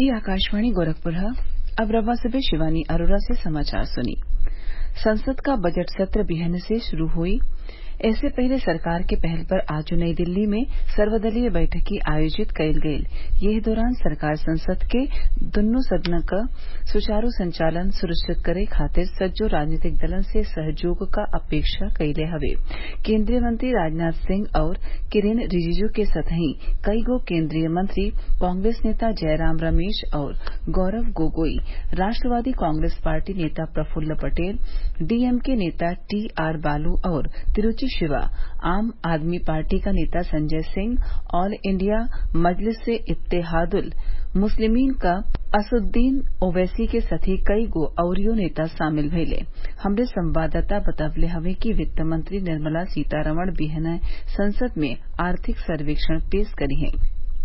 ये आकाशवाणी गोरखपुर है अब रवा से शिवानी अरोरा से समाचार सुनिए संसद का बजट सत्र बिहने से शुरू हुई इससे पहले सरकार के पहल पर आज नई दिल्ली में सर्वदलीय बैठक आयोजित कइल गयल एह दौरान सरकार संसद के दुन्नो सदन क सुचारू संचालन सुनिश्चित करे खातिर सज्जो राजनीतिक दलन से सहयोग क अपेक्षा कइले हवे केन्द्रीय मंत्री राजनाथ सिंह और किरेन रिजिजू के संतही कईगो केन्द्रीय मंत्री कांग्रेस नेता जयराम रमेश और गौरव गोगोई राष्ट्रवादी कांग्रेस पार्टी नेता प्रफुल्ल पटेल डीएमके नेता टी आर बालू और तिरूचि शिवा आम आदमी पार्टी का नेता संजय सिंह ऑल इंडिया मजलिस ए इत्तेहादुल मुस्लिमीन क असदुद्दीन ओवैसी के साथे कईगो अउरियो नेता शामिल भइले हमरे संवाददाता बतवले हवे कि वित्त मंत्री निर्मला सीतारमण बिहने संसद में आर्थिक सर्वेक्षण पेश करी हैं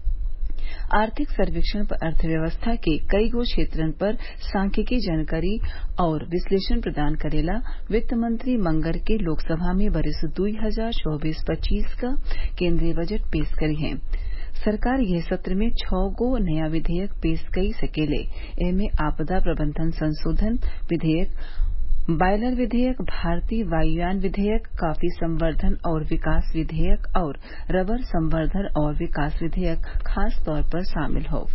आर्थिक सर्वेक्षण पर अर्थव्यवस्था के कईगो क्षेत्रन पर सांख्यिकी जानकारी और विश्लेषण प्रदान करेला वित्त मंत्री मंगर के लोकसभा में बरिस दुई हजार चौबीस पच्चीस क केन्द्रीय बजट पेश करी हैं सरकार यह सत्र में छौ गो नया विधेयक पेश कई सकेले एमे आपदा प्रबंधन संशोधन विधेयक बॉयलर विधेयक भारतीय वायुयान विधेयक कॉफी संवर्धन और विकास विधेयक और रबर संवर्धन और विकास विधेयक खास तौर पर शामिल हौ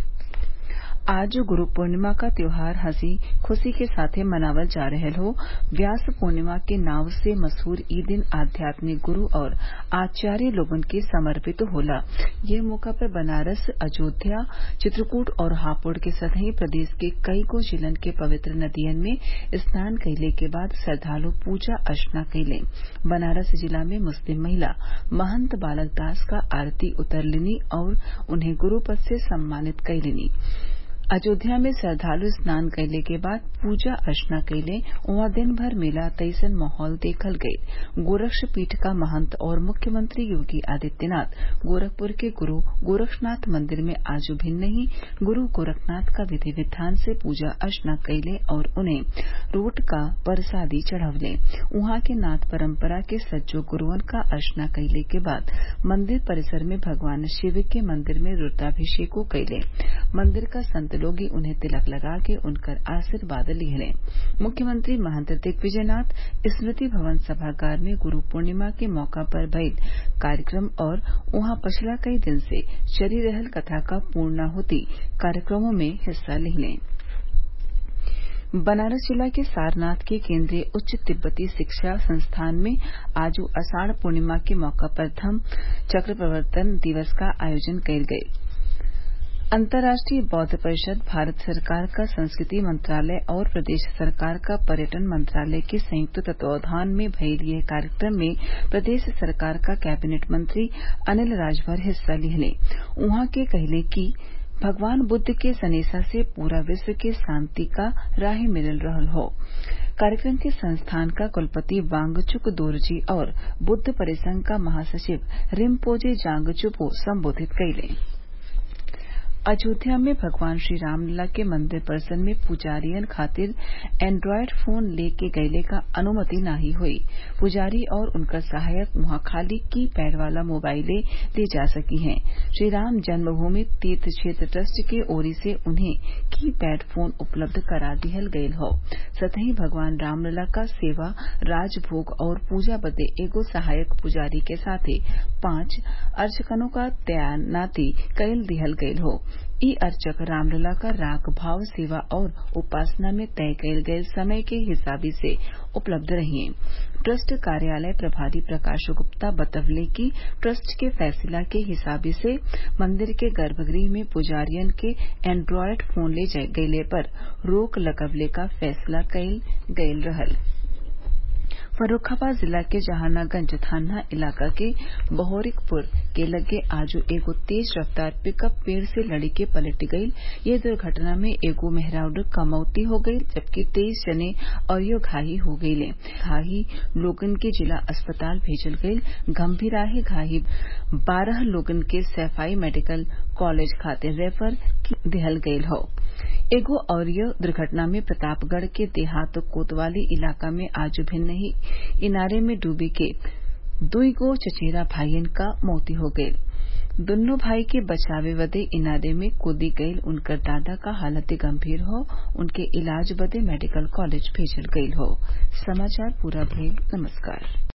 आज गुरु पूर्णिमा क त्योहार हंसी खुशी के साथे मनावल जा रहल हौ व्यास पूर्णिमा के नाव से मशहूर इ दिन आध्यात्मिक गुरु और आचार्य लोगन के समर्पित होला यह मौका पर बनारस अयोध्या चित्रकूट और हापुड़ के संतही प्रदेश के कईगो जिलन के पवित्र नदियन में स्नान कइले के बाद श्रद्वालु पूजा अर्चना कइले बनारस जिला में मुस्लिम महिला महंत बालक दास क आरती उतरलिनी और उन्हें गुरु पद से सम्मानित कइलिनी अयोध्या में श्रद्वालु स्नान कइले के बाद पूजा अर्चना कइले उहाँ दिन भर मेला तइसन माहौल देखल गयल गोरक्षपीठ क महंत और मुख्यमंत्री योगी आदित्यनाथ गोरखपुर के गुरु गोरक्षनाथ मंदिर में आज भिन्न ही गुरु गोरखनाथ क विधि विधान से पूजा अर्चना कइले और उन्हें रोट क परसादी चढ़वले उहाँ के नाथ परम्परा के सज्जो गुरूअन क अर्चना कइले के बाद मंदिर परिसर में भगवान शिव के मंदिर में रूद्राभिषेको कइले मंदिर क संत लोग उन्हें तिलक लगा के उनकर आशीर्वाद लिहले मुख्यमंत्री महंत दिग्विजयनाथ स्मृति भवन सभागार में गुरु पूर्णिमा के मौका पर भइल कार्यक्रम और उहाँ पछिला कई दिन से चली रहल कथा क पूर्णाहुति कार्यक्रमों में हिस्सा लिहले बनारस जिला के सारनाथ के केन्द्रीय उच्च तिब्बती शिक्षा संस्थान में आज आषाढ़ पूर्णिमा के मौका पर धम्म चक्र प्रवर्तन दिवस का आयोजन कइल गयल अंतर्राष्ट्रीय बौद्ध परिषद भारत सरकार का संस्कृति मंत्रालय और प्रदेश सरकार का पर्यटन मंत्रालय के संयुक्त तत्वावधान में भइल यह कार्यक्रम में प्रदेश सरकार का कैबिनेट मंत्री अनिल राजभर हिस्सा लिहले उहाँ के कहले कि भगवान बुद्ध के सनेसा से पूरा विश्व के शांति का राह मिल रहल हौ कार्यक्रम के संस्थान का कुलपति वांगचुक दोरजी और बुद्ध परिसंघ का महासचिव रिम्पोजे जांगचुपो संबोधित कइले अयोध्या में भगवान श्री रामलला के मंदिर परिसर में पुजारियन खातिर एंड्रॉयड फोन लेके गइले क अनुमति नाही होई पुजारी और उनकर सहायक वहां खाली की पैड वाला मोबाइले ले जा सकी हैं श्री राम जन्मभूमि तीर्थ क्षेत्र ट्रस्ट के ओरी से उन्हें की पैड फोन उपलब्ध करा दिहल गयल हौ सतही भगवान रामलला क सेवा राजभोग और पूजा बदे एगो सहायक पुजारी के साथे पांच अर्चकनों क तैनाती कइल दिहल गयल हौ इ अर्चक रामलला का राग भाव सेवा और उपासना में तय कइल गयल समय के हिसाबी से उपलब्ध रहिये ट्रस्ट कार्यालय प्रभारी प्रकाश गुप्ता बतवले कि ट्रस्ट के फैसला के हिसाबी से मंदिर के गर्भगृह में पुजारियन के एंड्रॉयड फोन ले गइले पर रोक लगवले क फैसला कइल गयल रहल फर्रूखाबाद जिला के जहानागंज थाना इलाका के बहोरिकपुर के लगे आज एगो तेज रफ्तार पिकअप पेड़ से लड़ी के पलट गईल ये दुर्घटना में एगो मेहरारू क मौती हो गईल जबकि तेईस जने अउरी घायल हो गईले घायल लोगन के जिला अस्पताल भेजल गईल गंभीराहे घायल बारह लोगन के सैफई मेडिकल कॉलेज खातिर रेफर दिहल गईल हौ एगो अउरी दुर्घटना में प्रतापगढ़ के देहात कोतवाली इलाका में आज भिन्नही इनारे में डूबी के दुई गो चचेरा भाईयन क मौती हो गईल दुन्नो भाई के बचावे बदे इनादे में कूदी गईल उनकर दादा क हालत गंभीर हौ उनके इलाज बदे मेडिकल कॉलेज भेजल गईल हौ समाचार पूरा भइल नमस्कार